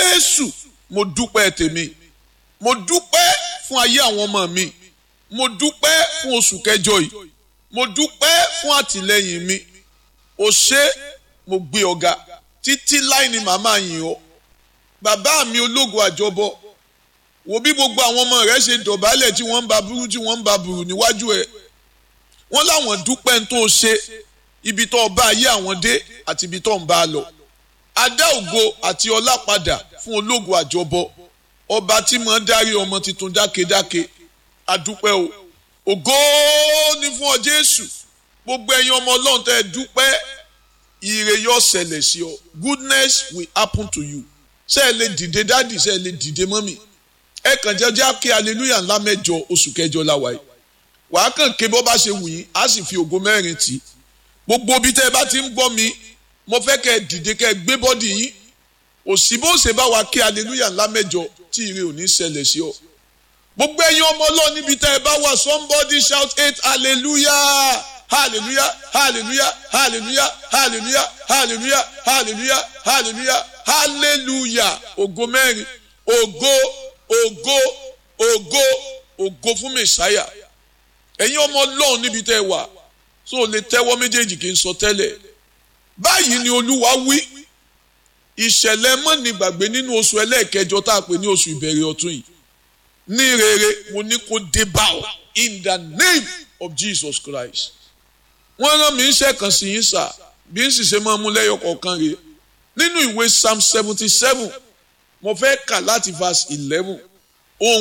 jésù mo dúpẹ́ tèmi mo dúpẹ́ fún ayé àwọn ọmọ mi mo dúpẹ́ fún oṣù kẹjọ yìí mo dúpẹ́ fún àtìlẹ́yìn mi o ṣé mo gbé ọ̀gá títí láì ní màmá yìn ọ́ bàbá mi ológo àjọbọ wo bí gbogbo àwọn ọmọ rẹ ṣe dọ̀bálẹ̀ tí wọ́n ń ba burú tí wọ́n ń ba burú níwájú ẹ̀ wọ́n láwọn dúpẹ́ ń tó ṣe ibi tó bá ayé àwọn dé àti ibi tó ń bá a lọ adá ògo àti ọlá padà fún ológo àjọbọ ọba tí mo ń darí ọmọ tuntun dákedáke adúpẹ́ o ògo ni fún ọ jésù gbogbo ẹ̀yin ọmọ ọlọ́run tẹ́ ẹ dúpẹ́ ire yóò ṣẹlẹ̀ sí ọ goodness will happen to you ṣé ẹ lè dìde dádì ṣé ẹ lè dìde mọ́mì ẹ kàn jẹ́jẹ́ kí hallelujah ńlá mẹ́jọ oṣù kẹjọ la wáyé wàá kàn ké bọ́ bá ṣe wù yín á sì fi ògo mẹ́rin tì í gbogbo ibi tẹ́ ẹ bá ti ń gbọ́ mi mo fẹ́ kẹ́ ẹ dìde kẹ́ ẹ gbé bọ́dì yín òsì bó ṣe bá wa kí hallelujah ńlá mẹ́jọ tí ire ò ní ṣẹlẹ̀ sí ọ gbogbo ẹ̀yin ọmọ ọlọ́run níbi tẹ́ ẹ bá wà somebody shout eight hallelujah hallelujah hallelujah hallelujah hallelujah hallelujah hallelujah hallelujah hallelujah ògo mẹ́rin ògo ògo ògo ògo fún mẹ̀sáyà ẹ̀yin ọmọ ọlọ́run níbi tẹ́ ẹ wà tó o lè tẹ́wọ́ méjèèjì kí n sọ tẹ́lẹ̀ báyìí ni olúwa wí ìṣẹ̀lẹ̀ mọ́ni gbàgbé nínú oṣù ẹlẹ́ẹ̀kẹjọ tá a pè ní oṣù ìbẹ̀rẹ̀ ọ̀tún yìí ní rere mo ní kó dé bá ọ in the name of Jesus Christ wọ́n rán mi iṣẹ́ kan sí yín sà bí n sì ṣe máa mú lẹ́yọ kọ̀ọ̀kan rèé nínú ìwé psalm seventy seven mo fẹ́ kà láti verse eleven